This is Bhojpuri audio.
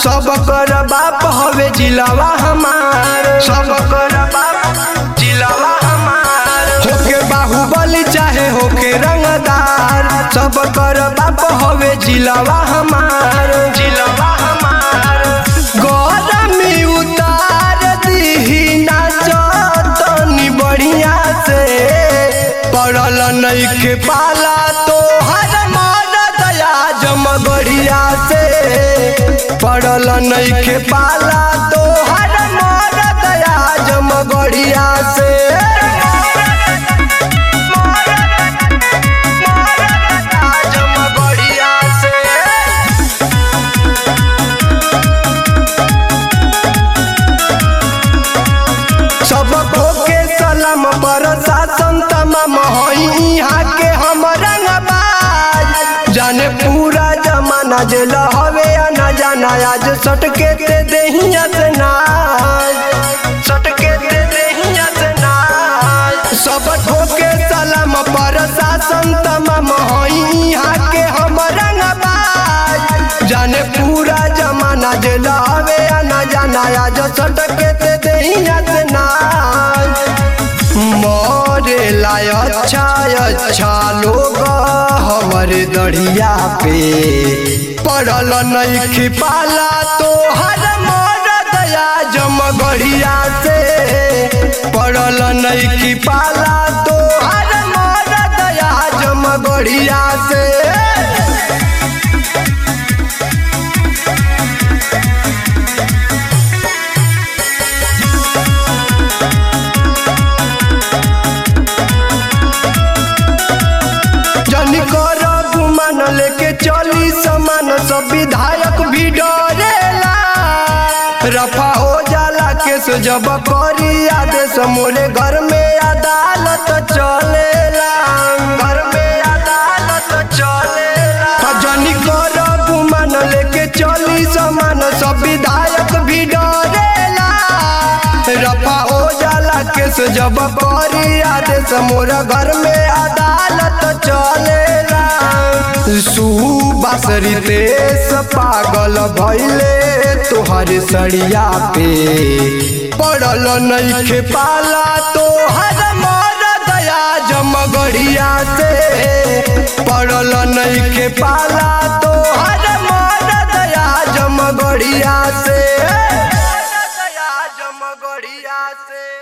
सब कर बाप हवे जिलावा हमार सब कर बाप जिलावा हमार होके बाहुबली चाहे होके रंगदार सब कर बाप हवे जिलावा हमार जिलावा हमार गरमी उतार दीही नाचतनी बढ़िया से पड़ल नइखे पाला तो हर मार दया जमगढ़िया से पड़ल नइखे पाला तो हर मार दया जमगढ़िया से जमगढ़िया से सब के सलाम पर शासन तमाम हई यहाँ के हम रंगबाज जाने पूरा जमाना जेल हवे या न जाना आज सटके ते देहिया से नाज सटके ते देहिया से नाज सब के सलाम पर शासन तमाम हई यहाँ के हम रंगबाज जाने पूरा जमाना जेल हवे या न जाना आज सटके ते देहिया से नाज मोरे लाय अच्छा अच्छा लोग हमर दढ़िया पे पड़ल नइखे पाला तो हर मोर दया जमगढ़िया से पड़ल नइखे पाला तो हर मोर दया जमगढ़िया से जन कर गुमान लेके चली समान सब विधायक भी डरेला रफा हो जाला केस जब करी आदेश मोरे घर में अदालत चलेला घर में अदालत चलेला जन कर गुमान लेके चली समान सब विधायक भी डरेला रफा हो जाला केस जब करी आदेश मोरा घर में अदालत चलेला सुबासरी तेस पागल भैले तोहर सड़िया पे पड़ल नइखे पाला तोहर मोर दया जमगढ़िया से पड़ल नइखे पाला तोहर मोर दया जमगढ़िया से दया जमगढ़िया से